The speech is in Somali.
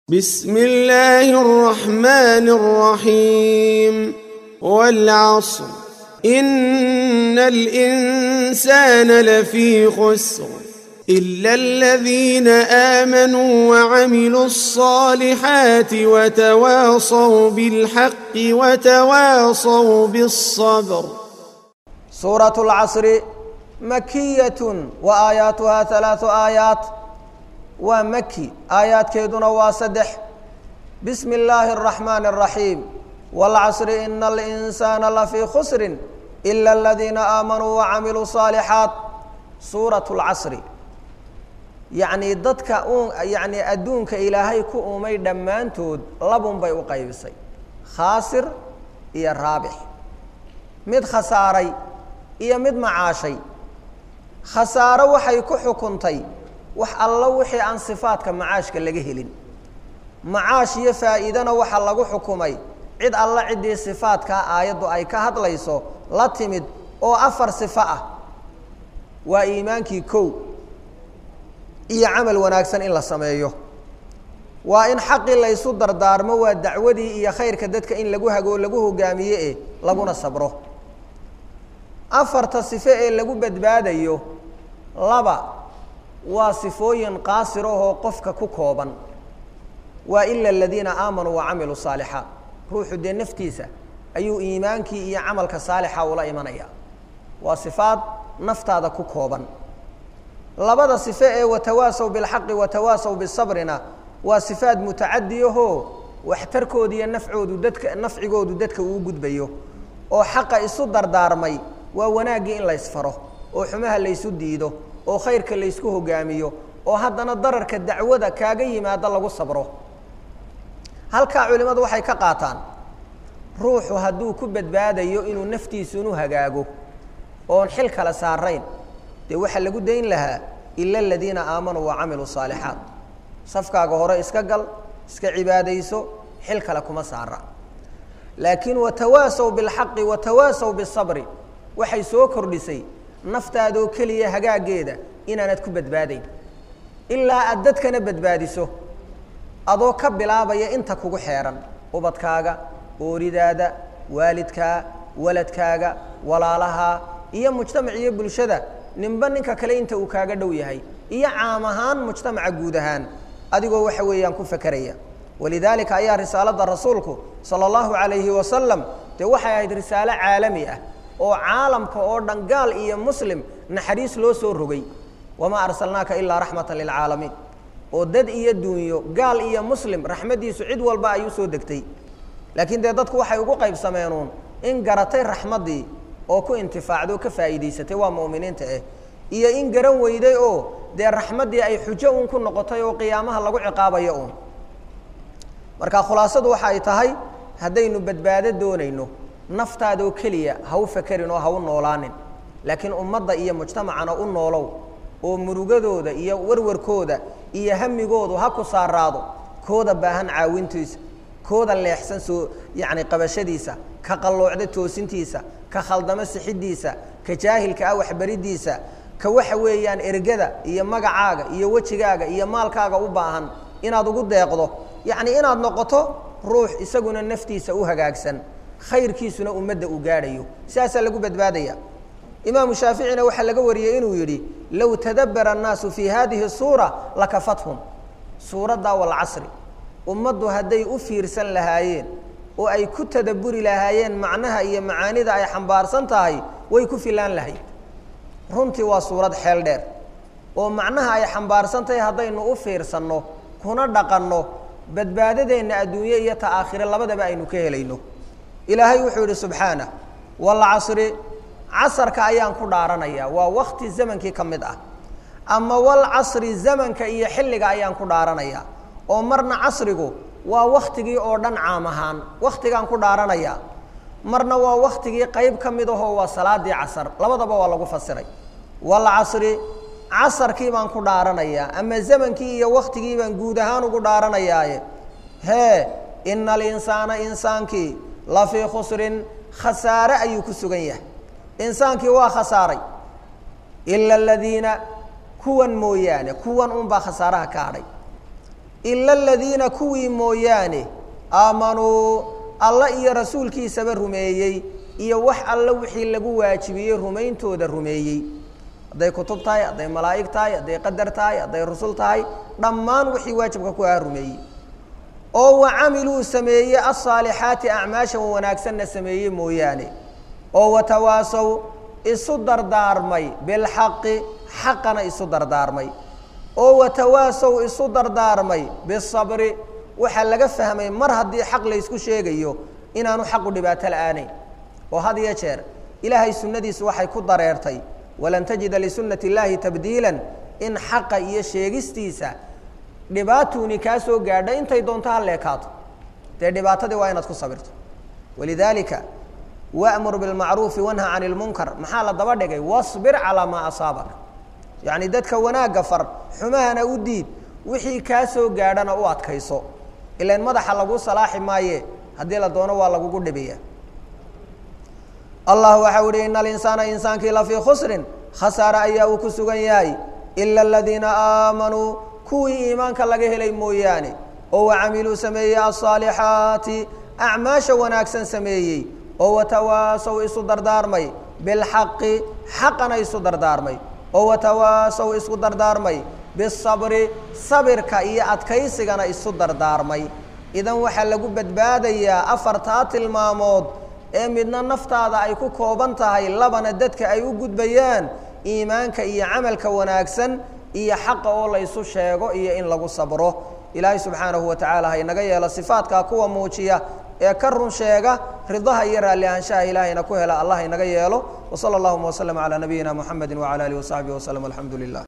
بسم الله الرحمن الرحيم والعصر إن الإنسان لفي خسر إلا الذين آمنوا وعملوا الصالحات وتواصوا بالحق وتواصوا بالصبر سورة العصر مكية وآياتها ثلاث آيات ومكي آيات كيدنا واسدح بسم الله الرحمن الرحيم والعصر إن الإنسان لفي خسر إلا الذين آمنوا وعملوا الصالحات سورة العصر يعني dadka yani adduunka ilaahay ku umay dhammaantood labun bay u qaybisay khaasir iyo raabix mid khasaaray iyo mid macaashay khasaaro waxay ku xukuntay wax allo wixii aan sifaadka macaashka laga helin macaash iyo faa'iidana waxaa lagu xukumay cid alla ciddii sifaadkaa aayaddu ay ka hadlayso la timid oo afar sifo ah waa iimaankii kow iyo camal wanaagsan in la sameeyo waa in xaqii laysu dardaarmo waa dacwadii iyo khayrka dadka in lagu hago lagu hogaamiye e laguna sabro afarta sifo ee lagu badbaadayo laba waa sifooyin qaasir ahoo qofka ku kooban waa ila aladiina aamanuu wacamiluu saalixaat ruuxu dee naftiisa ayuu iimaankii iyo camalka saalixa ula imanaya waa sifaad naftaada ku kooban labada sifo ee watawaasaw bilxaqi watawaasaw bisabrina waa sifaad mutacadi ahoo waxtarkooda iyo nafcoodu dadka nafcigoodu dadka uu gudbayo oo xaqa isu dardaarmay waa wanaaggii in laysfaro oo xumaha laysu diido oo khayrka laysku hogaamiyo oo haddana dararka dacwada kaaga yimaado lagu sabro halkaa culimmadu waxay ka qaataan ruuxu hadduu ku badbaadayo inuu naftiisunu hagaago oon xil kale saarayn dee waxaa lagu dayn lahaa ila aladiina aamanuu wacamiluu saalixaat safkaaga hore iska gal iska cibaadayso xil kale kuma saara laakiin watawaasaw bilxaqi watawaasaw bisabri waxay soo kordhisay naftaadoo keliya hagaageeda inaanad ku badbaadayn ilaa aad dadkana badbaadiso adoo ka bilaabaya inta kugu xeeran ubadkaaga ooridaada waalidkaa waladkaaga walaalahaa iyo mujtamac iyo bulshada ninba ninka kale inta uu kaaga dhow yahay iyo caam ahaan mujtamaca guud ahaan adigoo waxa weeyaan ku fakeraya walidaalika ayaa risaalada rasuulku sala allahu calayhi wasalam dee waxay ahayd risaalo caalami ah oo caalamka oo dhan gaal iyo muslim naxariis loo soo rogay wamaa arsalnaaka ilaa raxmata lilcaalamiin oo dad iyo duunyo gaal iyo muslim raxmaddiisu cid walba ay u soo degtay laakiin dee dadku waxay ugu qaybsameenuun in garatay raxmaddii oo ku intifaacday oo ka faa'iidaysatay waa mu'miniinta ah iyo in garan weyday oo dee raxmaddii ay xujo uun ku noqotay oo qiyaamaha lagu ciqaabayo uun marka khulaasadu waxa ay tahay haddaynu badbaado doonayno naftaadoo keliya ha u fakerin oo ha u noolaanin laakiin ummadda iyo mujtamacana u noolow oo murugadooda iyo warwarkooda iyo hamigoodu ha ku saaraado kooda baahan caawintiisa kooda leexsan soo yacni qabashadiisa ka qalloocda toosintiisa ka khaldamo sixiddiisa ka jaahilka ah waxbariddiisa ka waxa weeyaan ergada iyo magacaaga iyo wejigaaga iyo maalkaaga u baahan inaad ugu deeqdo yacni inaad noqoto ruux isaguna naftiisa u hagaagsan khayrkiisuna ummadda uu gaadhayo sidaasaa lagu badbaadaya imaamu shaaficina waxaa laga wariyey inuu yidhi low tadabbara annaasu fii hadihi suura lakafathum suuraddaa walcasri ummaddu hadday u fiirsan lahaayeen oo ay ku tadabburi lahaayeen macnaha iyo macaanida ay xambaarsan tahay way ku filaan lahayd runtii waa suurad xeel dheer oo macnaha ay xambaarsan tahay haddaynu u fiirsanno kuna dhaqanno badbaadadeenna adduunye iyo ta aakhire labadaba aynu ka helayno ilaahay wuxuu yidhi subxaanah walcasri casarka ayaan ku dhaaranaya waa wakti zamankii ka mid ah ama walcasri zamanka iyo xilliga ayaan ku dhaaranaya oo marna casrigu waa waktigii oo dhan caam ahaan waktigaan ku dhaaranaya marna waa waktigii qayb ka mid ahoo waa salaadii casar labadaba waa lagu fasiray walcasri casarkii baan ku dhaaranayaa ama zamankii iyo waktigii baan guud ahaan ugu dhaaranayaaye hee ina alinsaana insaankii lafii khusrin khasaare ayuu ku sugan yahay insaankii waa khasaaray ila aladiina kuwan mooyaane kuwan unbaa khasaaraha ka hadhay ila aladiina kuwii mooyaane aamanuu alla iyo rasuulkiisaba rumeeyey iyo wax alle wixii lagu waajibiyey rumayntooda rumeeyey hadday kutub tahay hadday malaa'ig tahay hadday qadar tahay hadday rusul tahay dhammaan wixii waajibka ku aha rumeeyey oo wa camiluu sameeye alsaalixaati acmaashan wanaagsanna sameeye mooyaane oo watawaasow isu dardaarmay bilxaqi xaqana isu dardaarmay oo watawaasow isu dardaarmay bisabri waxaa laga fahmay mar haddii xaq laysku sheegayo inaanu xaqu dhibaato la-aanayn oo had iyo jeer ilaahay sunnadiisu waxay ku dareertay walan tajida lisunati illaahi tabdiilan in xaqa iyo sheegistiisa dhibaatuuni kaa soo gaadha intay doonto ha leekaato dee dhibaatadii waa inaad ku sabirto walidaalika wamur bilmacruufi wanha can ilmunkar maxaa la daba dhigay wasbir calaa maa asaabak yacni dadka wanaagga far xumahana u diid wixii kaa soo gaadhana u adkayso ilan madaxa lagu salaaxi maaye haddii la doono waa lagugu dhibaya allah waxau ihi ina alinsaana insaankii lafii khusrin khasaare ayaa uu ku sugan yahay ila aladiina aamanuu kuwii iimaanka laga helay mooyaane oo wacamiluu sameeyey alsaalixaati acmaasha wanaagsan sameeyey oo watawaasow isu dardaarmay bilxaqi xaqana isu dardaarmay oo watawaasow isku dardaarmay bisabri sabirka iyo adkaysigana isu dardaarmay idan waxaa lagu badbaadayaa afartaa tilmaamood ee midna naftaada ay ku kooban tahay labana dadka ay u gudbayaan iimaanka iyo camalka wanaagsan iyo xaqa oo la ysu sheego iyo in lagu sabro ilaahay subxaanahu wa tacaala ha inaga yeelo sifaadkaa kuwa muujiya ee ka run sheega ridaha iyo raalli ahaanshaha ilaahayna ku hela allah inaga yeelo wsala allahuma waslama calaa nabiyina muxamedi wacala alihi wasaxbihi waslm alxamdu lilah